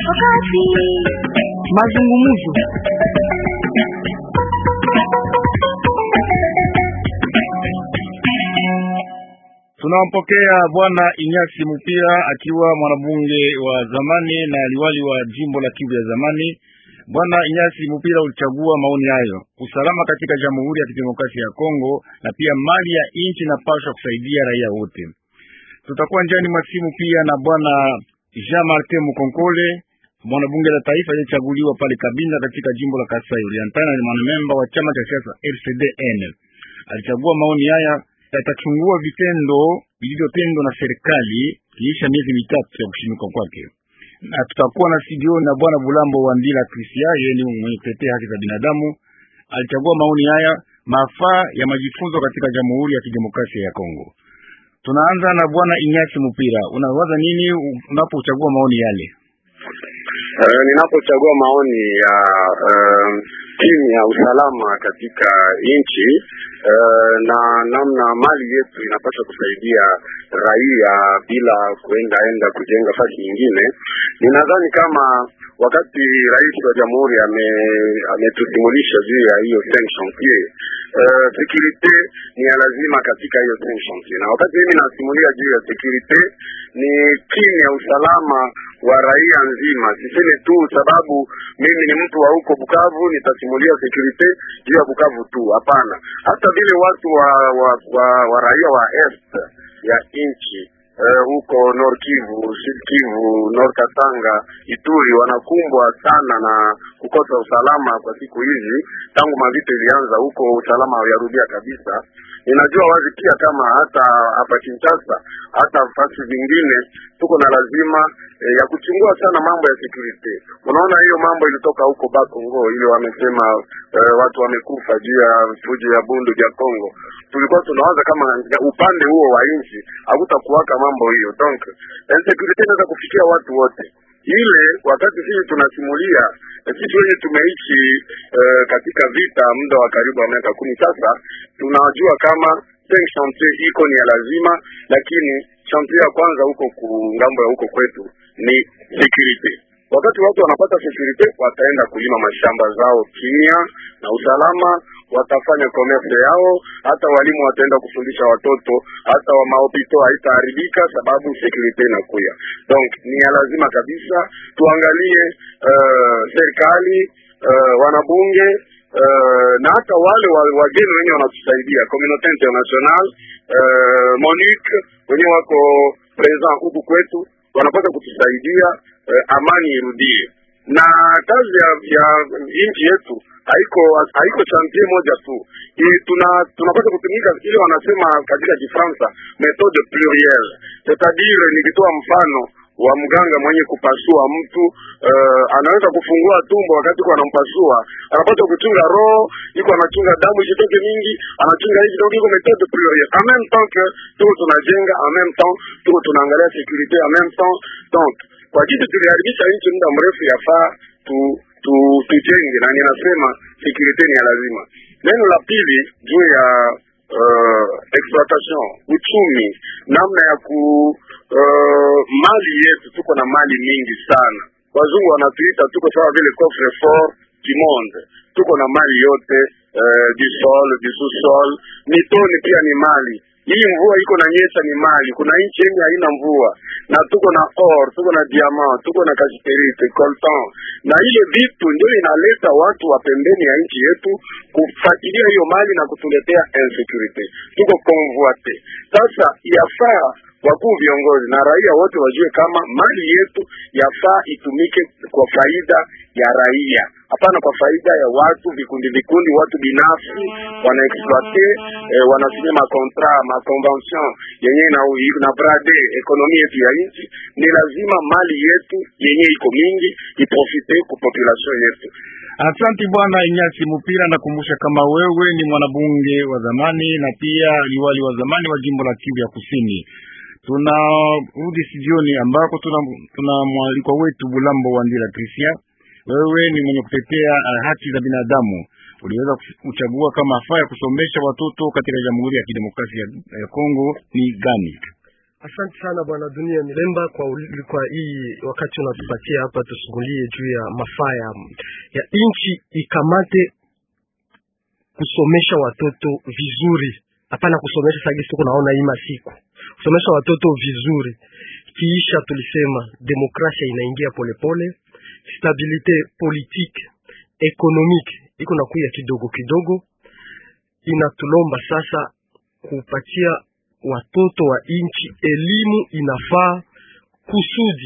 Wakati mazungumzo Tunampokea bwana Inyasi Mupira akiwa mwanabunge wa zamani na liwali wa jimbo la Kivu ya zamani. Bwana Inyasi Mupira, ulichagua maoni hayo. Usalama katika Jamhuri ya Kidemokrasia ya Kongo na pia mali ya nchi na pasha kusaidia raia wote. Tutakuwa njani masimu pia na bwana Jean Martin Mukonkole, mwanabunge la taifa aliyechaguliwa pale Kabinda katika jimbo la Kasai Oriental, na ni mwanamemba wa chama cha siasa RCDN. Alichagua maoni haya yatachungua vitendo vilivyotendwa na serikali kiisha miezi mitatu ya kushimika kwake. Na tutakuwa na studio na bwana Bulambo wa Ndila Krisia, yeye ni mwenye kutetea haki za binadamu. Alichagua maoni haya mafaa ya majifunzo katika Jamhuri ya Kidemokrasia ya Kongo. Tunaanza na bwana Inyasi Mupira, unawaza nini unapochagua maoni yale? Uh, ninapochagua maoni ya uh, timu ya usalama katika nchi uh, na namna mali yetu inapaswa kusaidia raia bila kuenda enda kujenga fasi nyingine, ninadhani kama wakati rais wa jamhuri ametusimulisha ame juu ya hiyo cinq chantier uh, securite ni ya lazima katika hiyo cinq chantier, na wakati mimi nasimulia juu ya securite ni timu ya usalama wa raia nzima. Siseme tu sababu mimi ni mtu wa huko Bukavu nitasimulia security juu ya Bukavu tu, hapana. Hata vile watu wa wa, wa, wa raia wa est ya nchi huko uh, Nord Kivu, Sud Kivu, Nord Katanga, Ituri wanakumbwa sana na kukosa usalama kwa siku hizi. Tangu mavita ilianza huko, usalama haujarudia kabisa. Ninajua wazi pia kama hata hapa Kinshasa, hata fasi zingine tuko na lazima e, ya kuchungua sana mambo ya security. Unaona hiyo mambo ilitoka huko Bakongo, ile wamesema e, watu wamekufa juu ya fujo ya bundu ya Kongo. Tulikuwa tunawaza kama upande huo wa nchi hakutakuwaka mambo hiyo, donc insecurity inaweza kufikia watu wote ile wakati sisi tunasimulia sisi wenye tumeishi uh, katika vita muda wa karibu wa miaka kumi sasa, tunajua kama cinq chantier iko ni ya lazima, lakini chantier ya kwanza huko ku ngambo ya huko kwetu ni security. Wakati watu wanapata security, wataenda kulima mashamba zao kimya na usalama, watafanya commerce yao, hata walimu wataenda kufundisha watoto, hata wa maopito haitaharibika sababu security inakuya. Donc ni ya lazima kabisa tuangalie uh, serikali uh, wanabunge uh, na hata wale wageni wenye wanatusaidia communauté international uh, MONUC wenye wako present huku kwetu wanapata kutusaidia uh, amani irudie na kazi ya, ya nchi yetu haiko haiko chantier moja tu I, tuna tunapata kutumika ile wanasema katika Kifaransa methode plurielle, c'est-à-dire nikitoa mfano wa mganga mwenye kupasua mtu uh, anaweza kufungua tumbo wakati iko anampasua, anapata kuchunga roho, iko anachunga damu isitoke mingi, anachunga hivi donc iko methode plurielle en même temps que tuko tunajenga, en même temps tuko tunaangalia security, en même temps donc kwa kitu tuliharibisha nchi muda mrefu, yafaa tu tu tujenge, na ninasema security ni ya lazima. Neno la pili juu ya uh, exploitation, uchumi, namna ya ku uh, mali yetu, tuko na mali mingi sana. Wazungu wanatuita tuko sawa vile coffre fort du monde, tuko na mali yote uh, du sol du sous-sol, mitoni pia ni mali hii mvua iko na nyesha ni mali. Kuna nchi yenye haina mvua na tuko na or, tuko na diamant, tuko na kasiterite, coltan, na ile vitu ndio inaleta watu wa pembeni ya nchi yetu kufuatilia hiyo mali na kutuletea insecurity. Tuko convoite. Sasa yafaa wakuu viongozi na raia wote wajue kama mali yetu yafaa itumike kwa faida ya raia, hapana kwa faida ya watu vikundi vikundi, watu binafsi wanaexploite eh, wanasimia makontra makonvention yenye na, na brade ekonomi yetu ya nchi. Ni lazima mali yetu yenye iko mingi iprofite ku population yetu. Asante bwana Inyasi Mupira, nakumbusha kama wewe ni mwanabunge wa zamani na pia liwali wa zamani wa jimbo la Kivu ya Kusini. Tunarudi studioni ambako tuna, tuna mwalikwa wetu Bulambo wa Ndila Krisia. Wewe ni mwenye kutetea uh, haki za binadamu. Uliweza kuchagua kama afaa ya kusomesha watoto katika Jamhuri ya Kidemokrasia ya Kongo ni gani? Asante sana bwana Dunia Milemba kwa, uli- kwa hii wakati unatupatia hapa tusumulie juu ya mafaa ya, ya nchi ikamate kusomesha watoto vizuri, hapana kusomesha sagisi tuko naona hii masiku, kusomesha watoto vizuri. Kiisha tulisema demokrasia inaingia polepole, stabilite politique economique iko nakuya kidogo kidogo, inatulomba sasa kupatia watoto wa nchi elimu inafaa kusudi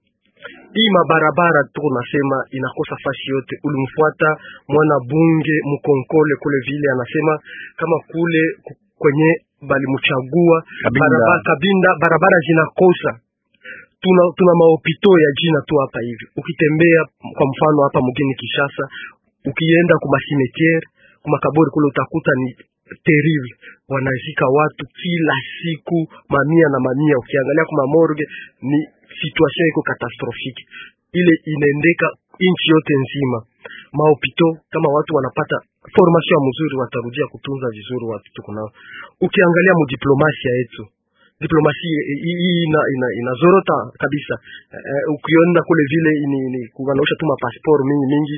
hii mabarabara tuko nasema inakosa fasi yote. Ulimfuata mwana bunge mkonkole kule vile, anasema kama kule ku- kwenye balimchagua Kabinda. barabara, Kabinda barabara zinakosa tuna, tuna mahopito ya jina tu hapa hivi. Ukitembea kwa mfano hapa mgini Kishasa, ukienda kuma cimetiere kuma kaburi kule utakuta ni terrible, wanazika watu kila siku mamia na mamia. Ukiangalia kuma morgue ni situation iko catastrophique, ile inaendeka nchi yote nzima. Mahopito kama watu wanapata formation ya mzuri, watarudia kutunza vizuri watu tuko nao. Ukiangalia mudiplomasia yetu diplomasia hii hii ina, ina, inazorota kabisa. Uh, ukiona kule vile ni, ni kuwanaosha tu mapasport mingi mingi.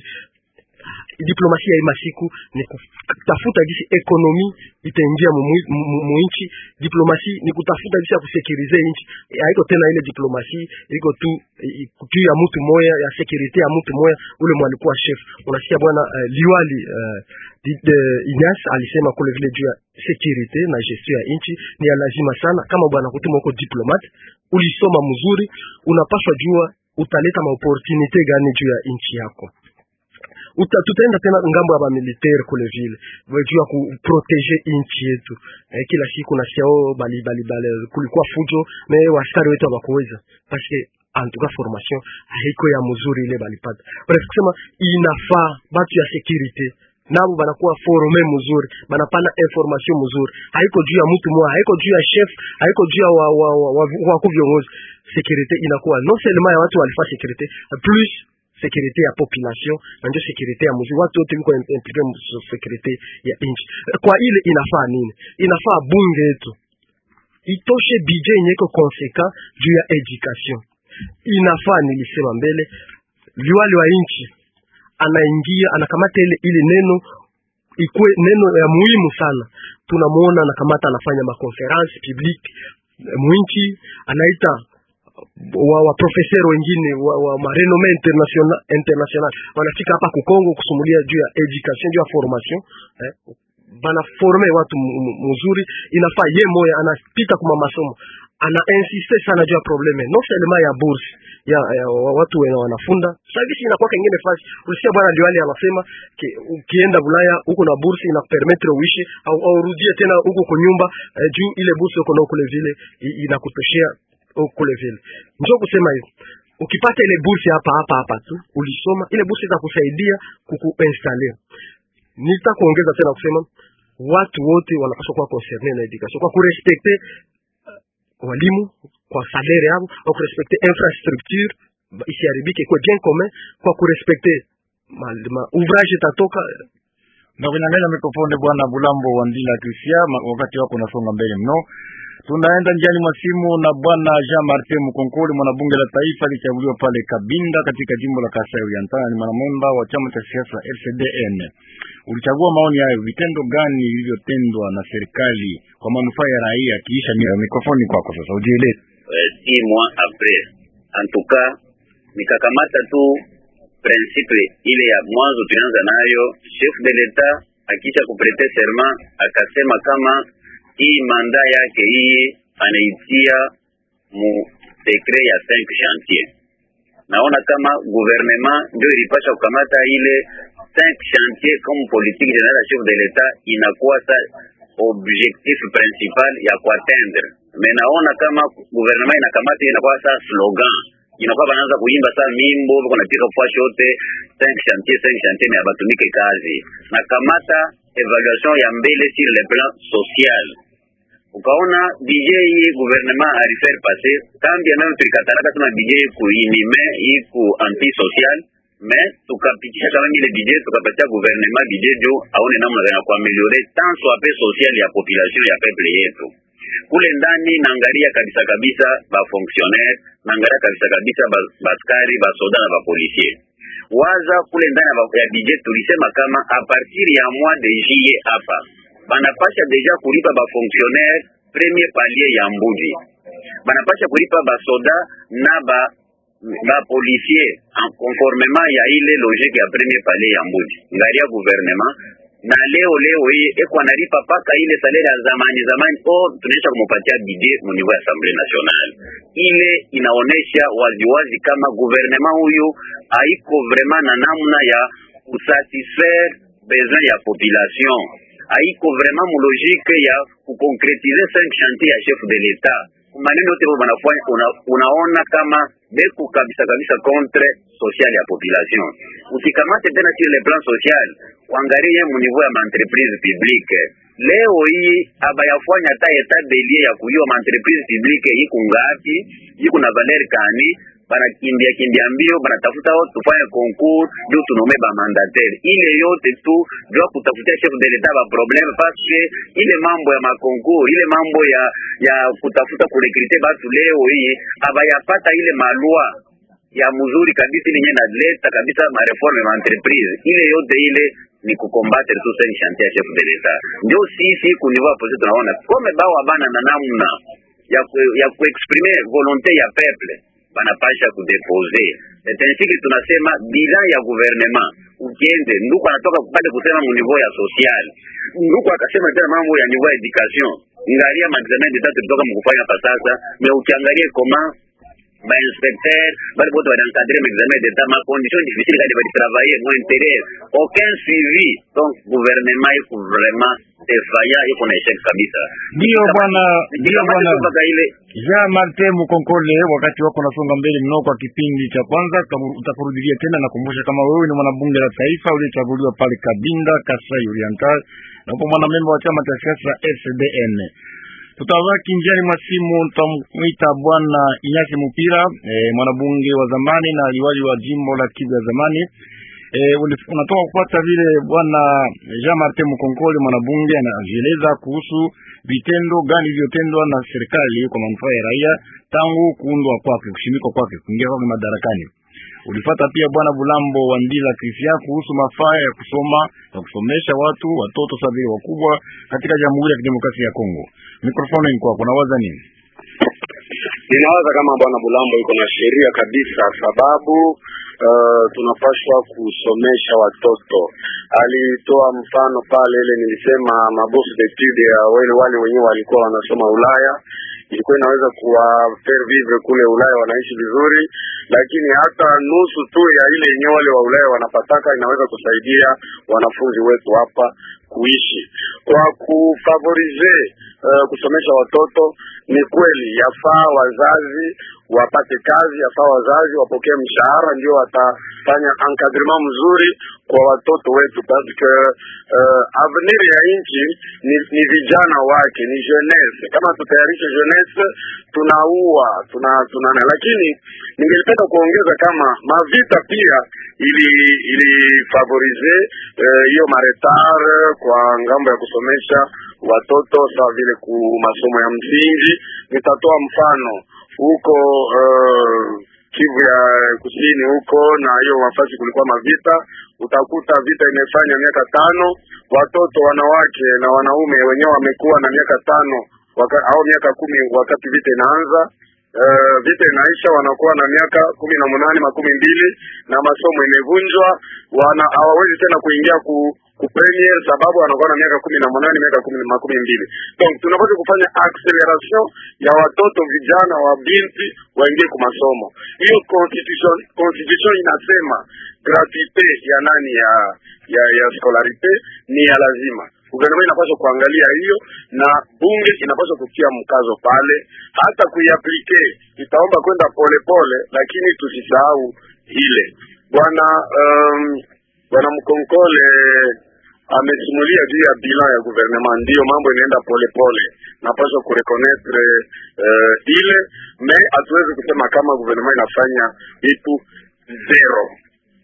Diplomasia hii masiku ni kutafuta gisi ekonomi itaingia muinchi. Diplomasi ni kutafuta gisi ya kusekirize inchi, haiko tena ile diplomasi iko tu juu ya mtu moya ya sekurite ya mtu moya, ule mwalikuwa chef. Unasikia bwana uh, liwali uh, Inyas alisema kule vile juu ya security na gestion ya nchi ni ya lazima sana. Kama bwana kutuma uko diplomat, ulisoma mzuri, unapaswa jua utaleta maopportunite gani juu ya nchi yako. Uta, tutaenda tena ngambo ya bamilitaire kule vile juu ya kuprotege nchi yetu. Eh, kila siku nasikia oh, bali bali bali kulikuwa fujo me waskari wetu hawakuweza parce en tout cas formation haiko ya mzuri ile balipata. Bref, kusema inafaa batu ya security nabo banakuwa forme mzuri, banapana information mzuri, haiko juu ya mtu mmoja, haiko juu ya chef, haiko juu ya wa, wa, wa, wa, wa, wa viongozi. Security inakuwa non seulement ya watu walifaa security plus security ya population na ndio security ya mzuri, watu wote wiko impliqué mu security ya nchi. Kwa ile inafaa nini? Inafaa bunge yetu itoshe budget yenye iko conséquent juu ya education. Inafaa nilisema mbele, liwali wa nchi anaingia anakamata ile ile neno ikuwe neno ya muhimu sana. Tunamuona anakamata anafanya makonference publique mwinchi, anaita wa, wa professeur wengine wa, wa marenome international international wanafika hapa ku Kongo kusumulia juu ya education juu ya formation eh, bana forme watu mzuri. Inafaa ye moya anapita kuma masomo ana insiste sana juu ya probleme non seulement ya bourse ya, ya watu wenye wanafunda sagisi inakuwa kengine fasi. Ulisikia bwana Liwali anasema ukienda Bulaya huko na bourse inakupermettre uishi au, au rudie tena huko kwa nyumba eh, juu ile bourse uko na kule vile inakutoshea kule vile. Njoo kusema hivi, ukipata ile bourse hapa hapa hapa tu ulisoma ile bourse itakusaidia kukuinstaller. Nitakuongeza tena kusema watu wote wanapaswa kuwa concerne na education kwa kurespecte walimu kwa salaire yao, kwa kurespecte infrastructure isiharibike, kwa bien commun, kwa kurespecte ma, ma ouvrage tatoka na kunyang'anya mikrofoni bwana Bulambo wa Ndila Krisia, wakati wako unasonga mbele mno. Tunaenda njiani mwa simu na bwana Jean Martin Mkonkoli, mwanabunge la taifa alichaguliwa pale Kabinda katika jimbo la Kasai Oriental, ni mwanamemba wa chama cha siasa LCDN. Ulichagua maoni hayo, vitendo gani vilivyotendwa na serikali kwa manufaa ya raia? Kiisha mikrofoni kwako sasa, ujieleze. Si mois après en tout cas nikakamata tu principe ile ya mwanzo tulianza nayo, chef de l'etat akisha kuprete serment akasema kama hii manda yake hii anaitia mu sekre ya 5 chantier. Naona kama gouvernement ndio ilipasha kukamata ile 5 chantier comme politique générale ya chef de l'etat inakuwa sa objectif principal ya kuatteindre. Mais naona kama gouvernement inakamata inakuwa sa slogan inakuwa banaanza kuimba saa mimbo biko napiga fwashi yote 5 chantier 5 chantier mais abatumike kazi na kamata evaluation ya mbele sur le plan social ukaona DJ gouvernement alifaire passer kambi anayo tulikatala kasema DJ iku inime iku anti social mais tukapitisha kama ile budget tukapatia gouvernement budget jo aone namna gani ya kuameliore tant soit peu social ya population ya peuple yetu kule ndani naangalia kabisa kabisa ba fonctionnaire naangalia kabisa kabisa ba baskari ba soda na ba policier waza kule ndani ya ba- ya budget tulisema kama a partir ya mois de juillet hapa banapasha deja kulipa ba fonctionnaire premier palier ya mbuji banapasha kulipa ba soda na ba ba policier en conformément ya ile logique ya premier palier ya mbuji ngari ya gouvernement na leo leo hii eko analipa paka ile salaire ya zamani zamani o tunaisha kumupatia bide mu niveau ya assemblée nationale ile inaonesha waziwazi kama gouvernement huyu haiko vraiment na namna ya kusatisfaire besoin ya population haiko vraiment mu logique ya kukonkretize cinq chantier ya chef de l'etat maneno yote wanafanya una, unaona kama beko kabisa kabisa contre social ya population usikamate tena sur le plan social uangalie mu niveau ya maentreprise publique leo hii abayafanya hata etat belie ya kuyua maentreprise publique iko ngapi iko na valer kani banakimbia kimbia mbio banatafuta watu tufanye concours juu tunome ba mandataire ile yote tu jua kutafutia chef de l'etat ba problème parce que ile mambo ya makoncours ile mambo ya ya kutafuta kurekrite batu leo hii abayapata ile malua ya mzuri kabisa ile yenye naleta kabisa mareforme ma entreprise ile yote ile ni kukombattre tu sen chantier ya chef de l'etat ndio sisi kunivua posi tunaona kome bao abana na namna ya ku, ya kuexprimer volonté ya peuple banapasha kudepose etansiki tunasema bilan ya gouvernement ukiende nduku anatoka pale kusema mu niveau ya social nduku akasema tena mambo ya niveau ya education ngalia maexamen d'etat tulitoka mkufanya pa sasa me ukiangalie koma bainspecteur bali bote baliankadre maexamen d'etat ma condition difficile kadi balitravaille mo intérieur aucun suivi donc gouvernement iko vraiment defaya iko na échec kabisa Ndiyo bwana, ndiyo bwana mpaka ile Jean Martin Mukonkole, wakati wako unasonga mbele mno kwa kipindi cha kwanza, utamu- utakurudilia tena. Nakumbusha kama wewe ni mwanabunge la taifa uliyechaguliwa pale Kabinda, Kasai Oriental, na upo mwanamemba wa chama cha siasa SDN. Tutawaki njiani mwa simu, tutamwita bwana Inyasi Mupira, eh, mwanabunge wa zamani na liwali wa jimbo la Kivu ya zamani. Eh, uli- unatoka kupata vile bwana Jean Martin Mukonkole mwanabunge anajieleza kuhusu vitendo gani vilivyotendwa na serikali kwa manufaa ya raia tangu kuundwa kwake, kushimikwa kwake, kuingia kwake madarakani. Ulifata pia bwana Bulambo wa Ndila Krisia kuhusu mafaa ya kusoma na kusomesha watu watoto sabiri wakubwa katika Jamhuri ya Kidemokrasia ya Kongo. Mikrofoni ni kwako, unawaza nini? Ninawaza kama bwana Bulambo iko na sheria kabisa, sababu uh, tunapaswa kusomesha watoto. Alitoa mfano pale ile nilisema mabourse d'etude ya wale wale wenyewe walikuwa wanasoma Ulaya, ilikuwa inaweza kuwa faire vivre kule Ulaya, wanaishi vizuri, lakini hata nusu tu ya ile yenyewe wale wa Ulaya wanapataka inaweza kusaidia wanafunzi wetu hapa kuishi kwa kufavorize uh, kusomesha watoto. Ni kweli yafaa wazazi wapate kazi, yafaa wazazi wapokee mshahara, ndio watafanya encadrement mzuri kwa watoto wetu, parce que uh, avenir ya nchi ni, ni vijana wake, ni jeunesse. Kama tutayarishe jeunesse, tunaua tuna, tuna, lakini ningelipenda kuongeza kama mavita pia ili ilifavorize hiyo uh, maretar kwa ngambo ya kusomesha watoto sawa vile ku masomo ya msingi. Nitatoa mfano huko uh, Kivu ya kusini huko, na hiyo nafasi kulikuwa mavita, utakuta vita imefanya miaka tano, watoto wanawake na wanaume wenyewe wamekuwa na miaka tano waka, au miaka kumi wakati vita inaanza. Uh, vita inaisha wanakuwa na miaka kumi na munane makumi mbili na masomo imevunjwa, wana hawawezi tena kuingia ku ku premier sababu wanakuwa na miaka kumi na munane miaka kumi makumi mbili. Donc tunapaswa kufanya acceleration ya watoto vijana wa binti waingie ku masomo. Hiyo constitution constitution inasema gratuite ya nani ya ya, ya scolarite ni ya lazima gouvernement inapaswa kuangalia hiyo na bunge inapaswa kutia mkazo pale, hata kuiaplike itaomba kwenda polepole, lakini tusisahau ile bwana um, bwana Mkonkole amesimulia juu ya bilan ya gouvernement, ndiyo mambo inaenda polepole, napaswa kureconnaître uh, ile me hatuwezi kusema kama gouvernement inafanya vitu zero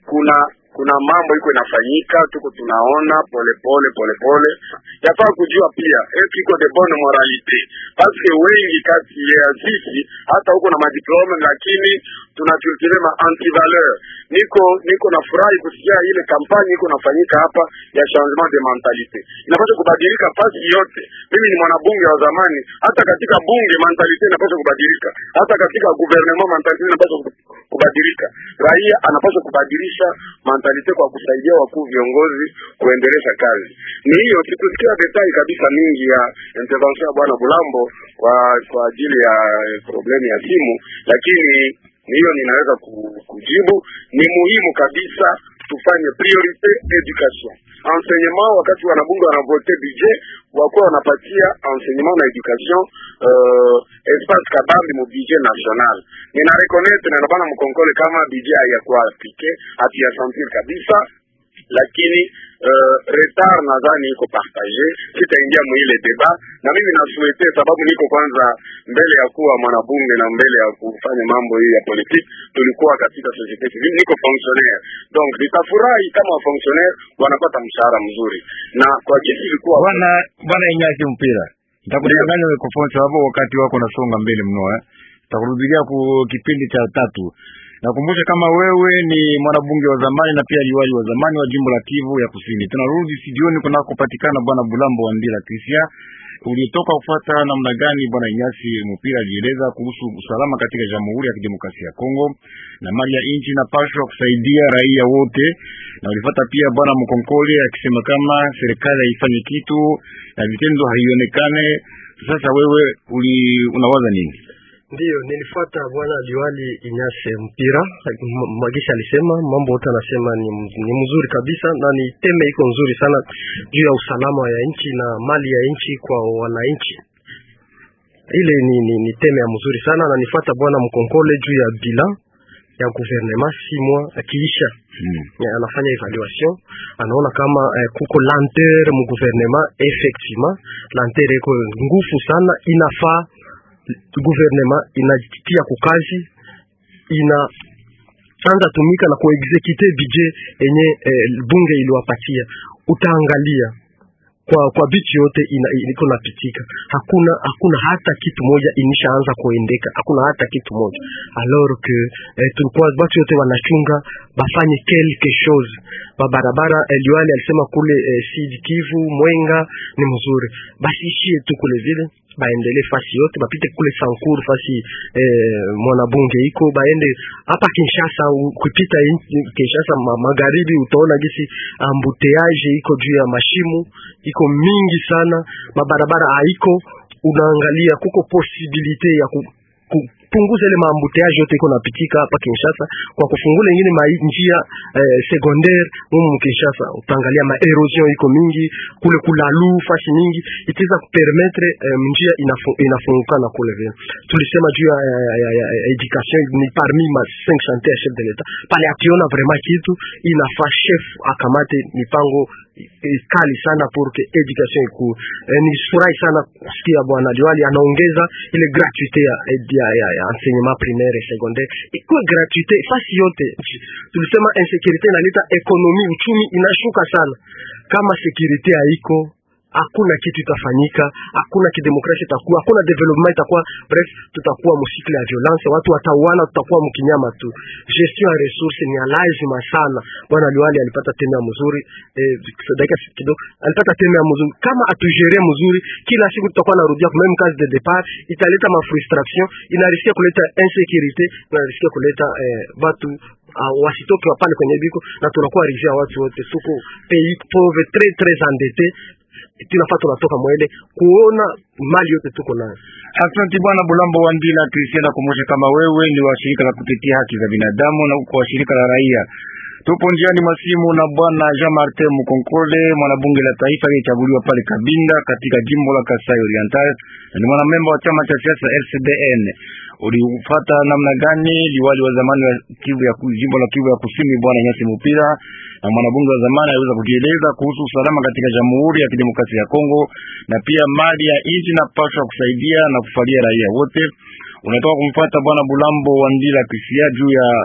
kuna kuna mambo iko inafanyika, tuko tunaona polepole polepole. Yafaa kujua pia eski iko de bonne moralité paske wengi kati ya sisi hata huko na madiplome, lakini tunaculture ma antivaleur. Niko niko na furahi kusikia ile kampani iko nafanyika hapa ya changement de mentalite, inapaswa kubadilika fasi yote. Mimi ni mwanabunge wa zamani, hata katika bunge mentalite inapaswa kubadilika, hata katika gouvernement mentalite inapaswa kubadilika. Raia anapaswa kubadilisha mentalite kwa kusaidia wakuu viongozi kuendelesha kazi. Ni hiyo, sikusikia detai kabisa mingi ya intervention ya bwana Bulambo kwa kwa ajili ya problemu ya simu, lakini hiyo ninaweza kujibu. Ni muhimu kabisa tufanye priorite education enseignement. Wakati wanabunge wanavote budget, wakuwa wanapatia enseignement na education uh, espace kabambi mu budget national. Nina reconnaître na nabana mkonkole kama budget hayakuwa applique hatuya sentir kabisa lakini uh, retard nadhani iko partage. Sitaingia mwile deba, na mimi nasuete sababu niko kwanza mbele ya kuwa mwanabunge na mbele ya kufanya mambo hii ya politiki, tulikuwa katika societe civile, niko fonctionnaire, donc nitafurahi kama wa fonctionnaire wanapata mshahara mzuri, na kwa jinsi ilikuwa bwana bwana Inyasi mpira nitakudanganya mikrofoni sababu wakati wako unasonga mbele mno eh, nitakurudilia ku kipindi cha tatu. Nakumbusha kama wewe ni mwanabunge wa zamani na pia liwali wa zamani wa jimbo la Kivu ya Kusini. Tunarudi studioni kunakopatikana bwana Bulambo wa Ndila Krisia. Ulitoka kufuata namna gani bwana Inyasi Mpira alieleza kuhusu usalama katika Jamhuri ya Kidemokrasia ya Kongo na mali ya nchi inapaswa kusaidia raia wote, na ulifuata pia bwana Mkonkole akisema kama serikali haifanye kitu na vitendo haionekane. Sasa wewe uli unawaza nini? Ndiyo, nilifuata bwana liwali Inyase Mpira Magisha alisema mambo yote, anasema ni, ni mzuri kabisa na ni teme iko nzuri sana juu ya usalama ya nchi na mali ya nchi kwa wananchi. Ile ni, ni, ni teme ya mzuri sana na nifuata bwana Mkonkole juu ya bilan ya gouvernement si mois akiisha Hmm. anafanya evaluation anaona kama eh, kuko lenteur mu gouvernement. Effectivement lenteur iko ngufu sana, inafaa gouvernement inajitia kukazi ina anza tumika na kuexecute budget yenye eh, bunge iliwapatia. Utaangalia kwa kwa bichi yote ina, iko napitika, hakuna hakuna hata kitu moja inishaanza kuendeka, hakuna hata kitu moja alors que eh, tulikuwa watu wote wanachunga bafanye quelque chose babarabara. Eh, liwali alisema kule eh, Sud Kivu Mwenga ni mzuri, basi ishie tu kule vile baendele fasi yote bapite kule Sankuru fasi eh, mwanabunge iko baende hapa Kinshasa. Ukipita Kinshasa ma, magharibi utaona gisi ambuteage iko juu ya mashimu iko mingi sana, mabarabara haiko. Unaangalia kuko posibilite ya ku, ku, punguza ile maambuteage yote iko napitika hapa Kinshasa kwa kufungula ingine ma njia eh, secondaire mumu Kinshasa. Utaangalia ma erosion iko mingi kule kulalu fasi mingi itaweza kupermettre eh, njia inafu, inafungukana kule vile. Tulisema juu ya, ya, ya, ya, ya education ni parmi ma 5 chantiers ya chef de l'etat pale, akiona vraiment kitu inafaa chef akamate mipango kali sana pour que education iku. Eh, ni furahi sana kusikia bwana Liwali anaongeza ile gratuite ya, ya, ya, ya enseignement primaire et secondaire ikuwe gratuite fasi yote. Tulisema insécurité inaleta ekonomi, uchumi inashuka sana. Kama security haiko hakuna kitu itafanyika, hakuna kidemokrasia itakuwa, hakuna development itakuwa. Bref, tutakuwa musikle ya violence, watu watauana, tutakuwa mkinyama tu. Gestion ya resource ni lazima sana. Bwana Liwali alipata teme ya mzuri eh, dakika kidogo alipata teme ya mzuri. Kama atujere mzuri, kila siku tutakuwa narudia kwa même case de départ, italeta ma frustration, inariskia kuleta insécurité, inariskia kuleta eh, watu Uh, wasitoke wapale kwenye biko na tunakuwa rizia watu wote, tuko pays pauvre très très endetté tunafaa tunatoka mwele kuona mali yote tuko nayo. Asante bwana Bulambo wa Ndila Kristiana, kumbusha kama wewe ni wa shirika la kutetea haki za binadamu na uko wa shirika la raia. Tupo njiani masimu na bwana Jean Martin Mukonkole, mwanabunge la taifa aliyechaguliwa pale Kabinda katika jimbo la Kasai Oriental, na ni mwanamemba wa chama cha siasa RCDN. Ulifuata namna gani liwali wa zamani wa Kivu ya jimbo la Kivu ya Kusini bwana Nyasi Mupira na mwanabunge wa zamani aliweza kujieleza kuhusu usalama katika Jamhuri ya Kidemokrasia ya Kongo na pia mali ya nchi inapaswa kusaidia na kufalia raia wote. Unatoka kumfuata bwana Bulambo wa Ndila Kisia juu ya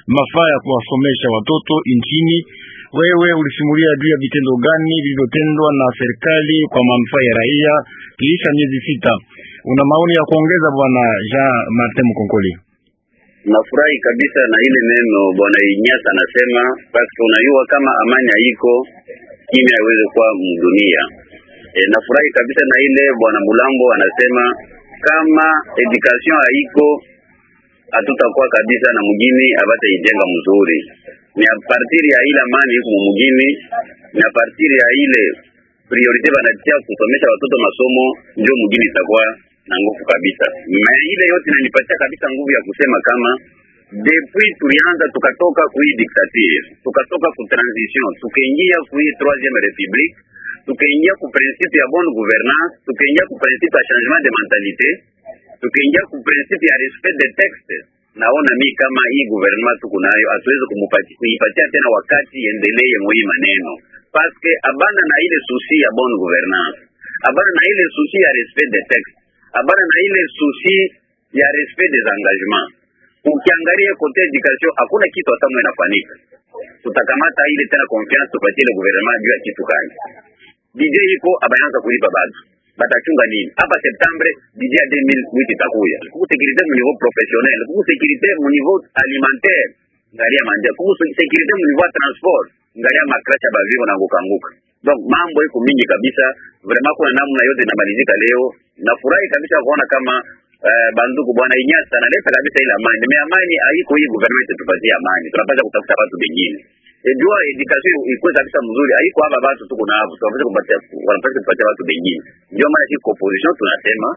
mafaa ya kuwasomesha watoto nchini. Wewe ulisimulia juu ya vitendo gani vilivyotendwa na serikali kwa manufaa ya raia kiisha miezi sita? Una maoni ya kuongeza, bwana Jean Martin Mkonkoli? Nafurahi kabisa na ile neno bwana Inyasa anasema, basi unajua kama amani haiko kimya haiwezi kuwa mdunia. E, nafurahi kabisa na ile bwana Mulambo anasema kama education haiko hatutakuwa kabisa na mjini abata ijenga mzuri. Ni a partir ya ile amani iko mjini, ni a partir ya ile priorite banatia kusomesha watoto masomo, ndio mjini itakuwa na nguvu kabisa. Na ile yote inanipatia kabisa nguvu ya kusema kama depuis tulianza tukatoka kui dictature, tukatoka ku transition, tukaingia kui troisième république, tukaingia ku principe ya bonne gouvernance, tukaingia ku principe ya changement de mentalité, tukaingia ku principe ya respect des textes. Naona mi kama hii gouvernement tuko nayo hatuwezi kuipatia tena wakati endelee mwi maneno paske abana na ile susi ya bonne gouvernance, abana na ile susi ya respect des textes, abana na ile susi ya respect des engagements. Ukiangalia kote education hakuna kitu hata mwe nafanyika. Tutakamata ile tena confiance tupatie ile gouvernement juu ya kitu gani? DJ iko abaanza kulipa bado batachunga nini hapa Septembre DJ 2008 itakuya kuku sécurité mu niveau professionnel kuku sécurité mu niveau alimentaire ngalia manja kuku sécurité mu niveau transport ngalia makrasha bavivo na ngukanguka donc mambo iko mingi kabisa vraiment kuna namna yote inamalizika leo nafurahi kabisa kuona kama uh, banduku bwana Inyasa analeta kabisa ile amani nime amani haiko hii government tupatie amani tunapaswa kutafuta watu wengine ejua education ikuwe kabisa mzuri haiko hapa watu tuko na hapo tunapaswa kupatia wanapaswa kupatia watu wengine ndio maana sisi opposition tunasema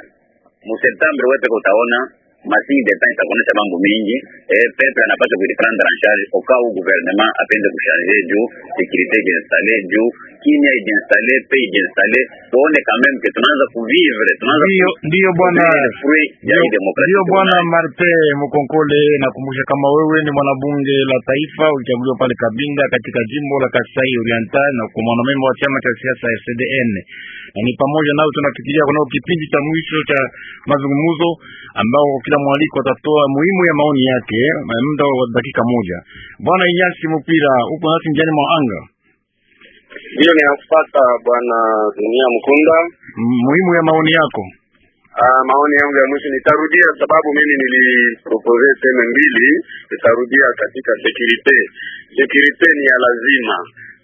mu Septembre wewe peke utaona masini de temps itakuonesha mambo mingi eh, peuple anapaswa kujiprendre en charge au cas où gouvernement apende kuchanger juu sécurité ijinstalle juu kimya ijinstalle pe ijinstalle tuone quand même que tunaanza kuvivre tunaanza Ndiyo, ndiyo bwana fruit ya hii demokrasia Ndiyo tuko bwana nayo. Marte Mkonkole, nakumbusha kama wewe ni mwanabunge la taifa ulichaguliwa pale Kabinda katika jimbo la Kasai Oriental na kwa mwanamemba wa chama cha siasa ya CDN, na ni pamoja nao tunafikiria kunao kipindi cha mwisho cha mazungumzo ambao kila mwaliko atatoa muhimu ya maoni yake eh, muda wa dakika moja. Bwana Inyasi Mupira, upo nasi njiani mwa anga, Hiyo ninakupata bwana Dunia Mkunda. M- muhimu ya maoni yako. Uh, maoni yangu ya mwisho nitarudia, sababu mimi nilipropose teme mbili, nitarudia katika securite. Securite ni ya lazima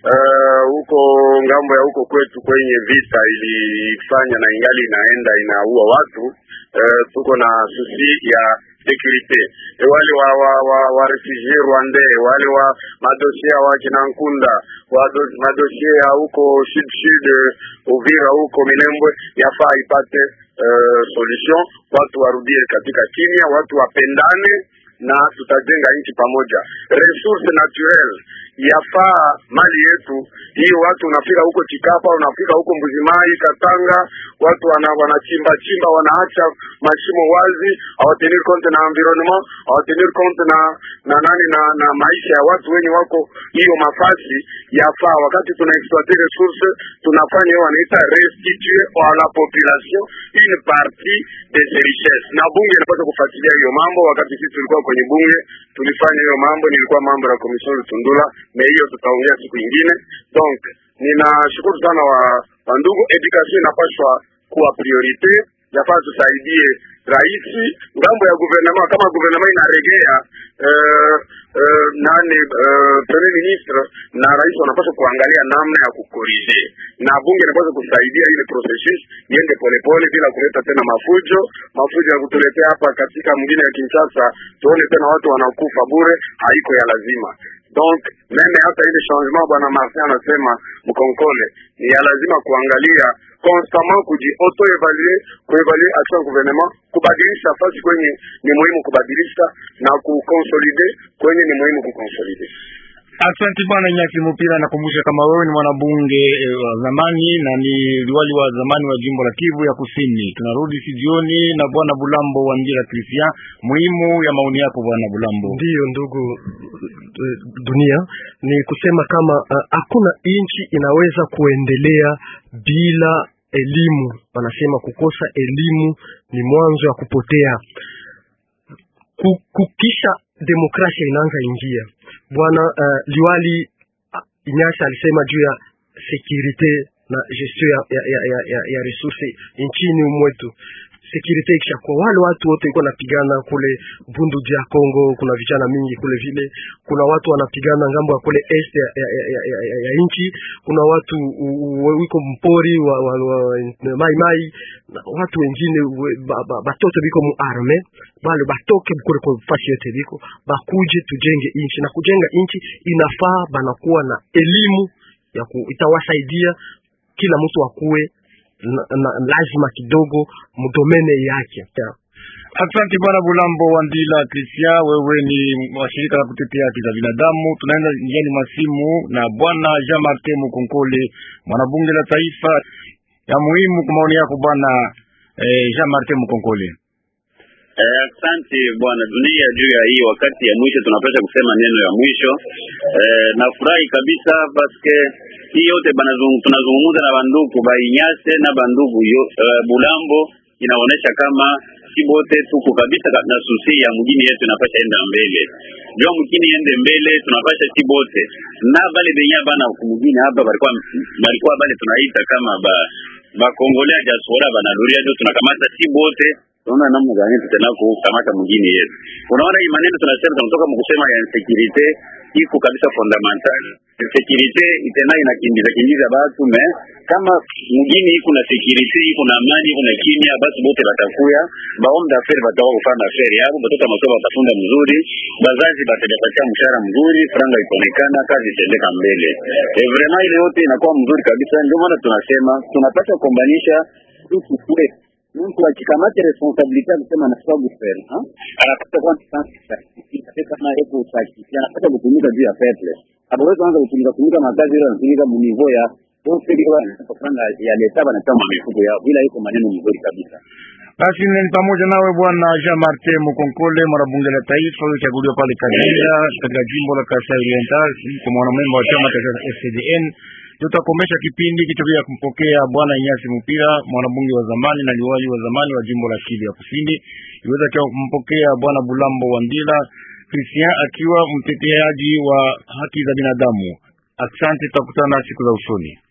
Uh, huko ngambo ya huko kwetu kwenye vita ilifanya na ingali inaenda inaua watu uh, tuko na susi ya securite e wale wa wa, wa, wa refugee rwandais wale wa madosie wa kina Nkunda wa do- madosie ya huko sud sud Uvira huko Minembwe yafaa ipate uh, solution, watu warudie katika kimya, watu wapendane na tutajenga nchi pamoja. Resource naturel yafaa mali yetu hiyo. Watu unafika huko Chikapa, unafika huko Mbuzimai, Katanga, watu wana wanachimba chimba, wanaacha mashimo wazi, hawatenir compte na environnement, hawatenir compte na na nani na, na maisha ya watu wenye wako hiyo mafasi. Yafaa wakati tuna exploiter resource, tunafanya hiyo wanaita restituer à la population une partie de ses richesses, na bunge inapaswa kufuatilia hiyo mambo. Wakati sisi tulikuwa kwenye bunge tulifanya hiyo mambo, nilikuwa mambo ya commission Lutundula, na hiyo tutaongea siku nyingine. Donc ninashukuru sana wa, wa ndugu, education inapaswa kuwa priorite, nafaa tusaidie raisi ngambo ya guvernema, kama guvernema inaregea uh, uh, nane uh, premier ministre na rais wanapaswa kuangalia namna ya kukorije, na bunge inapaswa kusaidia ile processus iende polepole bila kuleta tena mafujo mafujo ya kutuletea hapa katika mwingine ya Kinshasa, tuone tena watu wanakufa bure, haiko ya lazima. Donc meme hata ile changement bwana Martin anasema mkonkole ni ya lazima kuangalia constamment kuji auto evaluer kuevaluer action gouvernement, kubadilisha fasi kwenye ni muhimu kubadilisha na kuconsolide kwenye ni muhimu kuconsolide. Asante bwana Nyasi Mupira, nakumbusha kama wewe ni mwanabunge eh, wa zamani na ni liwali wa zamani wa jimbo la Kivu ya Kusini. Tunarudi sijioni na bwana Bulambo wa Njira Christian, muhimu ya maoni yako bwana Bulambo. Ndiyo ndugu eh, dunia, ni kusema kama ah, hakuna nchi inaweza kuendelea bila elimu. Wanasema kukosa elimu ni mwanzo wa kupotea. Ku- Kukisha demokrasia inaanza ingia bwana uh, liwali uh, Inyasa alisema juu ya securite na gestion ya, ya, ya, ya, ya, ya resource nchini mwetu security ikishakuwa wale watu wote iko napigana kule Bundu ya Kongo, kuna vijana mingi kule vile, kuna watu wanapigana ngambo ya kule est ya, ya, ya, ya, ya, ya, ya nchi, kuna watu wiko mpori wa, wa, wa, mai mai na watu wengine ba, ba, batoto biko mu arme bale batoke kule kwa fasi yote biko bakuje tujenge nchi, na kujenga nchi inafaa banakuwa na elimu ya ku, itawasaidia kila mtu akuwe na, na, lazima kidogo mdomene yake. Asante bwana Bulambo Wandila Christian, wewe ni washirika la kutetea haki za binadamu. Tunaenda njiani masimu na bwana Jean Martin Mukonkole, mwanabunge la taifa. Ya muhimu kwa maoni yako bwana eh, Jean Martin Mukonkole. Asante eh, bwana dunia, juu ya hii wakati ya mwisho tunapaswa kusema neno ya mwisho eh, nafurahi kabisa paske hii yote tunazungumza na bandugu bainyase na bandugu yo, uh, Bulambo inaonesha kama si bote tuko kabisa na susi ya mjini yetu inapasha enda mbele, jua mkini ende mbele, tunapasha si bote na bale benya bana kumjini hapa balikuwa balikuwa bale tunaita kama ba ba Kongolea diaspora banaluria ndio tunakamata si bote tunaona namna gani tutena kukamata mjini yetu. Unaona hii maneno tunasema, tunatoka mkusema ya insecurity iko kabisa fundamental. Insecurity itena inakimbiza kimbiza batu me kama mjini iko na security iko na amani iko na kimya, basi bote batakuya baombe aferi batawa kufanya aferi yao, batoto masomo batafunda mzuri, bazazi batapatia mshahara mzuri, franga ikoonekana, kazi itendeka mbele. E, vraiment ile yote inakuwa mzuri kabisa. Ndio maana tunasema tunapaswa kuombanisha tuku kwetu mtu akikamata responsabilite ya kusema anafaa kufanya anapata kwa kama eko usaki anapata kutumika juu ya peple abaweza anza kutumika kutumika makazi ile anatumika mu niveau ya kufanya ya leta bana kama mifuko yao, bila iko maneno mzuri kabisa. Basi ni pamoja nawe bwana Jean Martin Mukonkole, mwanabunge la taifa ulichaguliwa pale Kagera katika jimbo la Kasai Oriental kwa mwanamemba wa chama cha FCDN. Tutakomesha kipindi kicho bila kumpokea bwana Inyasi Mupira, mwanabunge wa zamani na liwali wa zamani wa jimbo la Kivu ya Kusini. Iweza kia kumpokea bwana Bulambo Wandila Christian akiwa mteteaji wa haki za binadamu. Asante, tutakutana siku za usoni.